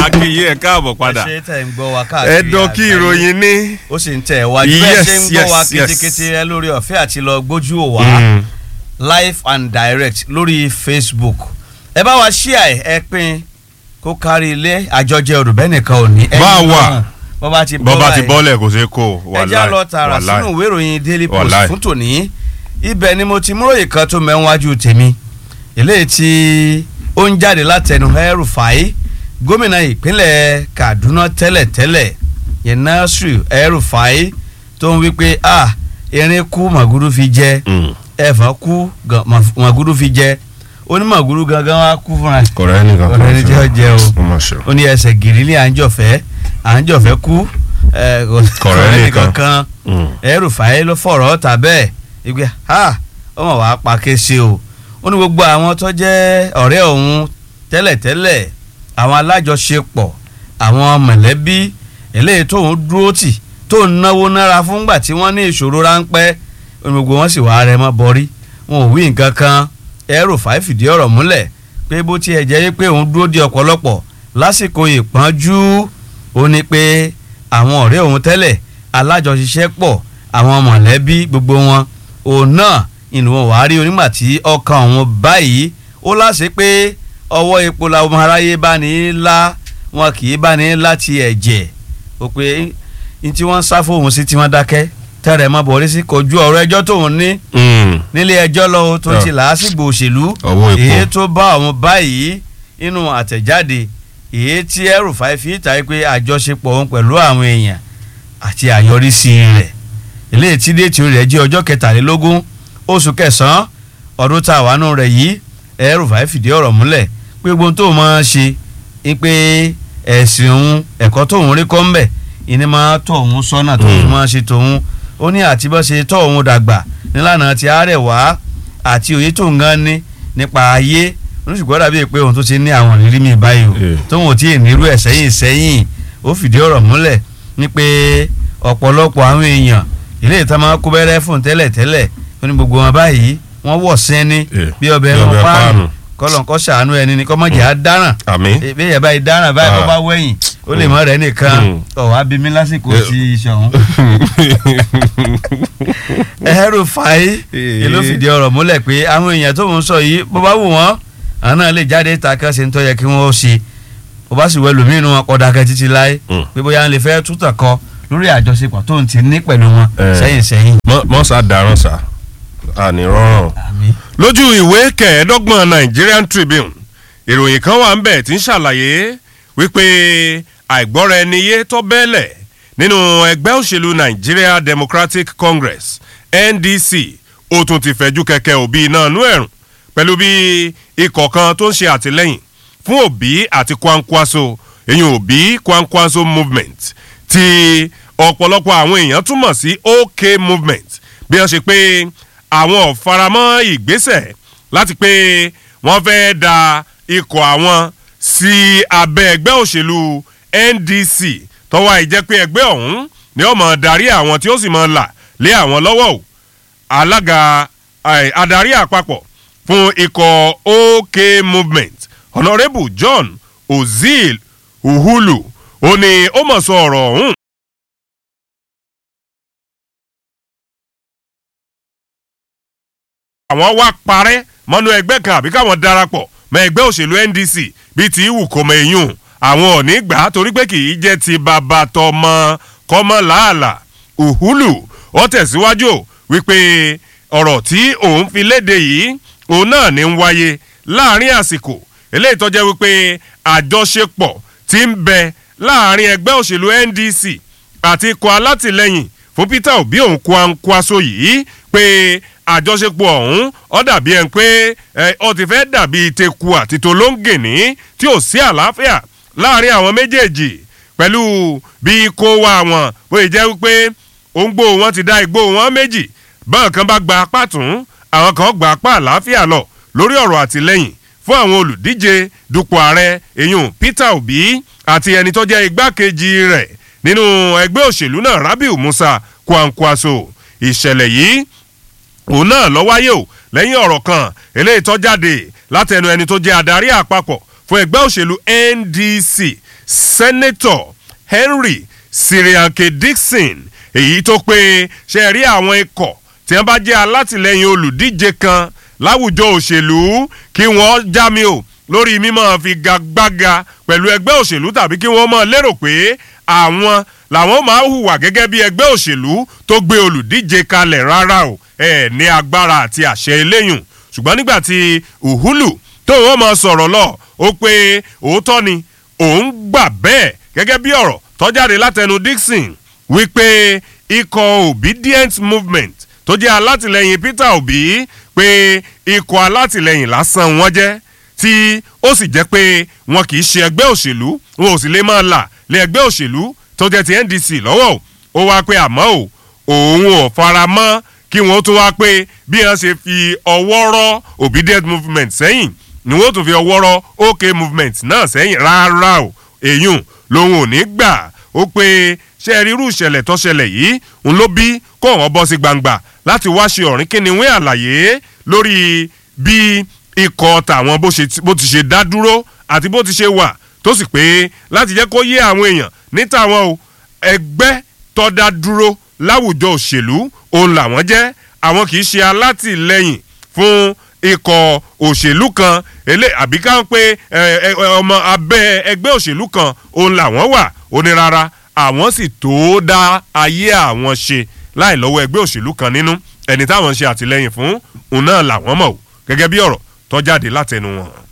akínyìn ẹ káàbọ̀ padà ẹ ṣe tẹ̀ ń gbọ́ wa káàkiri ẹ̀dọ̀ kí àgbáyé. ìròyìn ní. ó sì ń tẹ̀ wájú bẹ́ẹ̀ Yes, ṣe ń gbọ́ wa yes, yes. ketekete ẹ lórí ọ̀fẹ́ àti lọ gbójú ò wá Mm. live and direct lórí Facebook ẹ bá wa ṣíà ẹ ẹ pín kó kárí ilé àjọjẹ olùbẹ́ nìkan ò ní. Bá a wà. bọ́ba ti bọ́ bọ́ba ti báyìí. bọ́lẹ̀ kò ṣeé kó o, ẹ já wàláì, lọ tààrà wàláì. sínú ìwé ìròyìn Daily Post Wàláì. fún tòní ibẹ̀ ni mo ti múròyìn kan tó mẹ́wájú tèmi eléyìí tí ó ń jáde látẹnu El-Rufai gómìnà ìpínlẹ̀ Kaduna tẹ́lẹ̀tẹ́lẹ̀ yẹn Nasiru El-Rufai tó ń wí pé a erin kú màgúrú fi jẹ Mm. ẹ̀fọn kú gan- mà- màgúrú fi jẹ onímàgúrú gangan wá kú fúnra ẹ̀. kọ̀rọ̀ ẹnì kan Kọ̀rọ̀ ẹni tí ó jẹ o. ó mà ṣe o. ó ní ẹsẹ̀ gírílì à ń jọ̀fẹ́ à ń jọ̀fẹ́ kú ẹ̀, kò- Kọ̀rọ̀ ẹnì kan. kankan Mm. El-Rufai ló fọ̀rọ̀ ọ̀tà bẹ́ẹ̀ ìgbé ha ọmọ wàá pa kése o ó ní gbogbo àwọn tó jẹ́ ọ̀rẹ́ òun tẹ́lẹ̀tẹ́lẹ̀ àwọn alájọṣepọ̀ àwọn mọ̀lẹ́bí eléyìí tóun dúró tì tó ń náwó nára fúngbà tí wọ́n ní ìṣòro ráńpẹ́ ó ní gbogbo wọn sì wá rẹ mọ́ bọ́rí wọn ò wí nǹkan kan El-Rufai fìdí ọ̀rọ̀ múlẹ̀ pé bó tiẹ̀ jẹ́ pé òun dúró di ọ̀pọ̀lọpọ̀ lásìkò ìpọ́njú ó ní pé àwọn ọ̀rẹ́ òun tẹ́lẹ̀ alájọṣiṣẹ́pọ̀ àwọn mọ̀lẹ́bí gbogbo wọn òun náà ìlú wọn wàá rí onígbà tí ọkàn òun báyìí ó láṣẹ pé ọwọ́ epo làwọn ọmọ aráyé bá ní í lá wọn kì í bá ní í láti ẹ̀jẹ̀ ó pé ní tí wọ́n ń sá fóun sí tí wọ́n dákẹ́ tẹ́rẹ̀ mọ́ bọ̀rí sí kojú ọ̀rọ̀ ẹjọ́ tóun ní Mm. nílé ẹjọ́ lọ́wọ́ tó ti làásìgbò òṣèlú Ọwọ́ epo. èyí tó bá àwọn báyìí nínú àtẹ̀jáde èyí tí El-Rufai fi ta pé àjọṣepọ̀ òun pẹ̀lú àwọn èèyàn àti àyọrísí rẹ̀ eléyìí tí déètì rẹ̀ jẹ́ ọjọ́ kẹtàlélógún oṣù kẹsàn-án ọdún tá a wà nù rẹ̀ yìí El-Rufai fìdí ọ̀rọ̀ múlẹ̀ pé gbogbo tó máa ń ṣe ni pé ẹ̀sìn òun ẹ̀kọ́ tóun rí kọ́ ńbẹ̀ ìní máa tọ̀ òun sọ́nà tó fi máa ṣe tòun ó ní àti bá ṣe tọ́ òun dàgbà nílànà ti àárẹ̀ wá àti òye tó ń gan ní nípa ayé oníṣùgbọ́n dàbí pé òun tó ti ní àwọn ìrírí mi báyìí o Eh. tóun ò tí ì nírú ẹ̀ sẹ́yìn sẹ́yìn ó fìdí ọ̀rọ̀ múlẹ̀ ní pé ọ̀pọ̀lọpọ̀ àwọn èèyàn ilé ìta máa kó bẹ́rẹ́ fún tẹ́lẹ̀ tẹ́lẹ̀ ó ní gbogbo wọn báyìí wọ́n wọ̀ sẹ́ni Eh. bí ọbẹ̀ Bí wọn ọbẹ̀ páànù páànù. kọ́lọ̀ kọ́ ṣàánú ẹni ni kọ́mọ̀jẹ̀ á dáràn àmín. bí ẹ̀yà báyìí dáràn báyìí kọ́ Ah. bá wẹ̀yìn ó lè mọ̀ rẹ̀ nìkan Mm. ọ̀ wá bí mi lásìkò Eh. ti ìṣọ̀hún El-Rufai Eh. ló fìdí ọ̀rọ̀ múlẹ̀ pé àwọn èèyàn tó ń sọ yìí bó bá wù wọ́n àwọn náà lè jáde ta kan ṣe ń tọ́ yẹ kí wọ́n ṣe bó bá sì wẹ́ lómìn wọn kọ́ dákẹ́ títí láé Mm. pé bóyá ń lè fẹ́ tútàn kọ lórí àjọṣepọ̀ tó ń ti ní pẹ̀lú wọn Eh. sẹ́yìn sẹ́yìn. Mọ́- mọ́ sá darán sá àní rọrùn. àmín. lójú ìwé kẹẹ̀ẹ́dọ́gbọ̀n Nigerian Tribune ìròyìn kan wà ń bẹ̀ tí ń ṣàlàyé wípé àìgbọ́ra ẹni yé tó bẹ́ẹ̀lẹ̀ nínú ẹgbẹ́ òṣèlú Nigeria Democratic Congress NDC ó tún ti fẹ̀jú kẹ̀kẹ́ òbí iná nú ẹ̀rùn pẹ̀lú bí ikọ̀ kan tó ń ṣe àtìlẹ́yìn fún Obi àti Kwankwaso èyí Obi Kwankwaso movement tí ọ̀pọ̀lọpọ̀ àwọn èèyàn túmọ̀ sí OK movement bí wọ́n ṣe pé àwọn ò faramọ́ ìgbésẹ̀ láti pé wọ́n fẹ́ da ikọ̀ àwọn sí abẹ́ ẹgbẹ́ òṣèlú NDC tọ́wọ́ àìjẹ́ pé ẹgbẹ́ ọ̀hún ni ó máa darí àwọn tí ó sì máa là lé àwọn lọ́wọ́ o alága ai, adarí àpapọ̀ fún ikọ̀ OK movement honourable John Ozil Uhulu ó ní ó mọ̀ sọ ọ̀rọ̀ ọ̀hún àwọn wá parẹ́ mọ́nú ẹgbẹ́ kan àbí káwọn darapọ̀ mọ́ ẹgbẹ́ òṣèlú NDC bíi ti ìwù kọ́mọ eyín àwọn ò ní gbà á torí pé kì í jẹ́ ti bàbá tọmọ kọ́mọ làálà Uhulu ó tẹ̀síwájú o wípé ọ̀rọ̀ tí òun fi léde yìí òun náà ní ń wáyé láàrin àsìkò eléyìí tó jẹ́ wípé àjọṣepọ̀ ti ń bẹ láàrin ẹgbẹ́ òṣèlú NDC àti ikọ̀ alátìlẹyìn fún Peter Obi òun Kwankwaso yìí pé àjọṣepọ̀ ọ̀hún ó dàbí ẹni pé ẹ, ó ti fẹ́ dàbí teku àti tolóńgìní tí ò sí àlàáfíà láàrin àwọn méjèèjì pẹ̀lú bí kó wá wọn bóyá jẹ́ wípé òǹgbò wọn ti dá igbó wọn méjì báwọn kan bá gba apá tún àwọn kan gba apá àlàáfíà lọ lórí ọ̀rọ̀ àtìlẹ́yìn fún àwọn olùdíje dupò ààrẹ èyun Peter Obi àti ẹni tó jẹ́ igbákejì rẹ̀ nínú ẹgbẹ́ òṣèlú náà Rabiu Musa Kwankwaso ìṣẹ̀lẹ̀ yìí òun náà lọ wáyé o lẹ́yìn ọ̀rọ̀ kan eléyìí tó jáde látẹnu ẹni tó jẹ́ adarí àpapọ̀ fún ẹgbẹ́ òṣèlú ndc sẹ́nẹ́tọ̀ henry sirianke dixon èyí tó pé ṣe rí àwọn ikọ̀ tí wọ́n bá jẹ́ alátìlẹyìn olùdíje kan láwùjọ òṣèlú kí wọ́n já mi o lórí mímọ́ fi gagbága pẹ̀lú ẹgbẹ́ òṣèlú tàbí kí wọ́n mọ̀ lérò pé àwọn làwọn máa hùwà gẹ́gẹ́ bí ẹgbẹ́ òṣèlú tó gbé olùdíje kalẹ̀ rárá o ẹ̀ ní agbára àti àṣẹ eléyùn ṣùgbọ́n nígbà tí uhulu tó wọ́n mọ̀ sọ̀rọ̀ lọ ó pé òótọ́ ni òun gbà bẹ́ẹ̀ gẹ́gẹ́ bí ọ̀rọ̀ tọ́jáde látẹnu dixon wípé ikọ̀ obedient movement tó jẹ́ alátìlẹyìn peter obi pé ikọ̀ alátìlẹyìn lásán wọn jẹ́ tí ó sì jẹ́ pé wọn kì í ṣe ẹgbẹ́ òṣèlú wọn ò sì lè máa là lé ẹgbẹ́ òṣèlú tó jẹ́ ti ndc lọ́wọ́ ó wá pé àmọ́ ò òun ò fara mọ́ kí wọ́n tún wá pé bí wọ́n ṣe fi ọwọ́ rọ́ obedient movement sẹ́yìn ni wọ́n tún fi ọwọ́ rọ́ ok movement náà sẹ́yìn rárá o èyún lòun ò ní gbà ó pé ṣe rí irú ìṣẹ̀lẹ̀ tó ṣẹlẹ̀ yìí ń ló bí kó wọ́n bọ́ sí gbangba láti wá ṣe ọ̀rìn kíniwé àlàyé lórí bí ikọ̀ tàwọn bó ti ṣe dá dúró àti bó ti ṣe wà tó sì pé láti jẹ́ kó yé àwọn èèyàn ní tàwọn o ẹgbẹ́ tó dá dúró láwùjọ òṣèlú òun làwọn jẹ́ àwọn kì í ṣe alátìlẹyìn fún ikọ̀ òṣèlú kan elé àbí ká ń pé ọmọ abẹ́ ẹgbẹ́ òṣèlú kan òun làwọn wà ó ní rárá àwọn sì tó dá ayé àwọn ṣe láì lọ́wọ́ ẹgbẹ́ òṣèlú kan nínú ẹni táwọn ń ṣe àtìlẹyìn fún òun náà làwọn mọ̀ gẹ́gẹ́ bí ọ̀rọ̀ tó jáde látẹnu wọn.